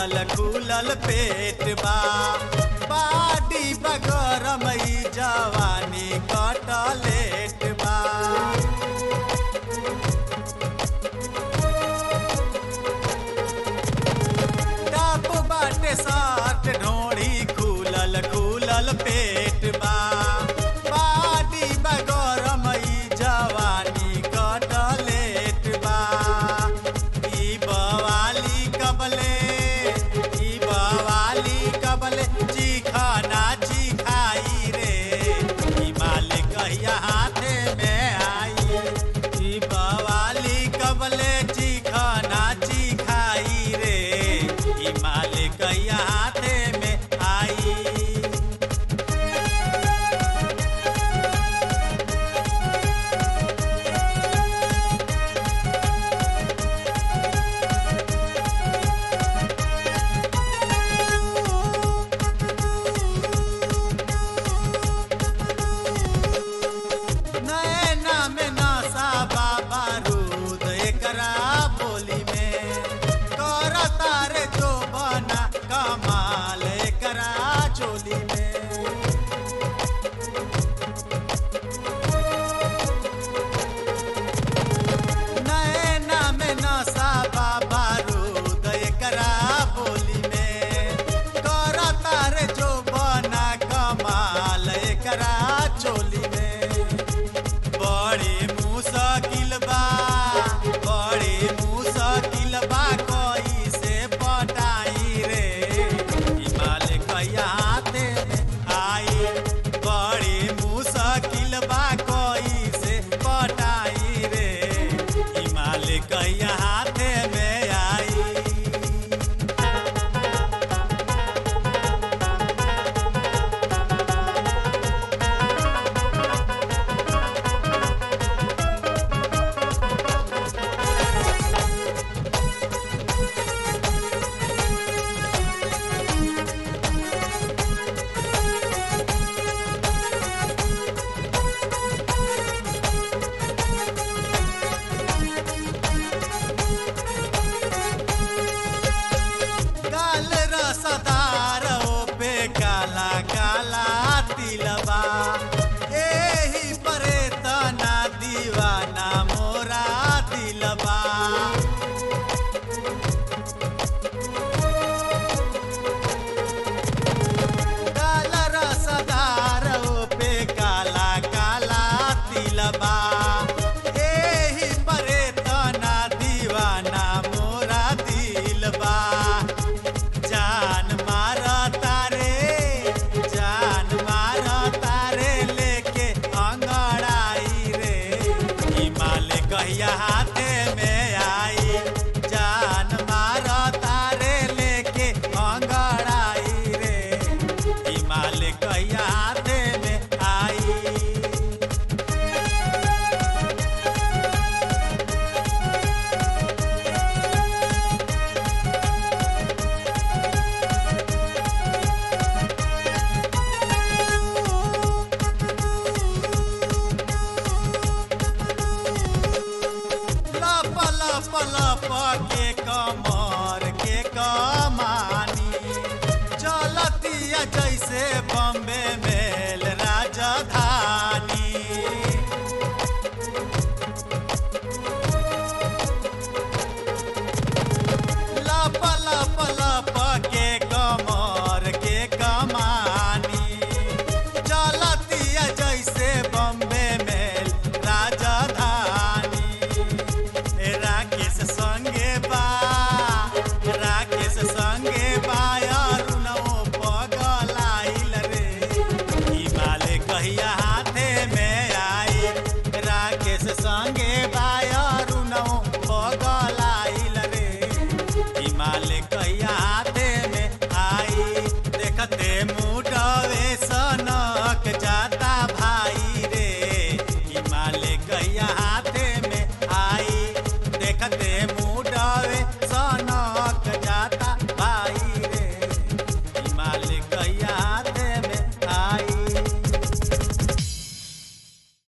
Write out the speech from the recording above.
खुलल खुलल पेट बा बाडी बगरम ई जवानी कटलेट बा टप बाटे साट ढोड़ी खुलल खुलल पेट बा बाडी बगरम ई जवानी कटलेट बा ई बवाली कबले ई बवाली कबले चिखना चिखाई रे ई माल कहिया हाथे में आई ई बवाली कबले चिखना चिखाई रे ई माल कहिया हाथे में आई नैना में नशा बाबा रूद एकरा बोली में कर तारे जो बना कमाल एकरा चोली में नैना में नशा बाबा रूद एकरा बोली में कर तारे जो बना कमाल एकरा चोली में बड़ी मुश्किल बा बड़ी मुश्किल बा कोई से पटाई रे हिमाल कहिया हाथे में आई बड़ी मुश्किल बा कोई से पटाई रे हिमाल कहिया हाथे में आई काल रसदार ओ पे काला काला तिलबा एही परे तना दीवाना मोरा दिलबा काल रसदार ओ पे काला काला तिलबा एही परे तना दीवाना मोरा दिलबा जान मार तारे जान मार तारे लेके अंगड़ाई रे हिमाल कहिया हाथे में आई जान मार तारे लेके अंगड़ाई रे हिमाल कहिया हाथे में आई लप लप लप के कमर के कमानी चलतिया जैसे बम्बे मेल राजधानी लप लप लप के कमर के कमानी चलतिया जैसे बम्बे मेल राजधानी ए राकेश संगे बा राकेश संगे बा अरुणो पगलाइल रे हिमालय कहिया हाथे में आई राकेश संगे बा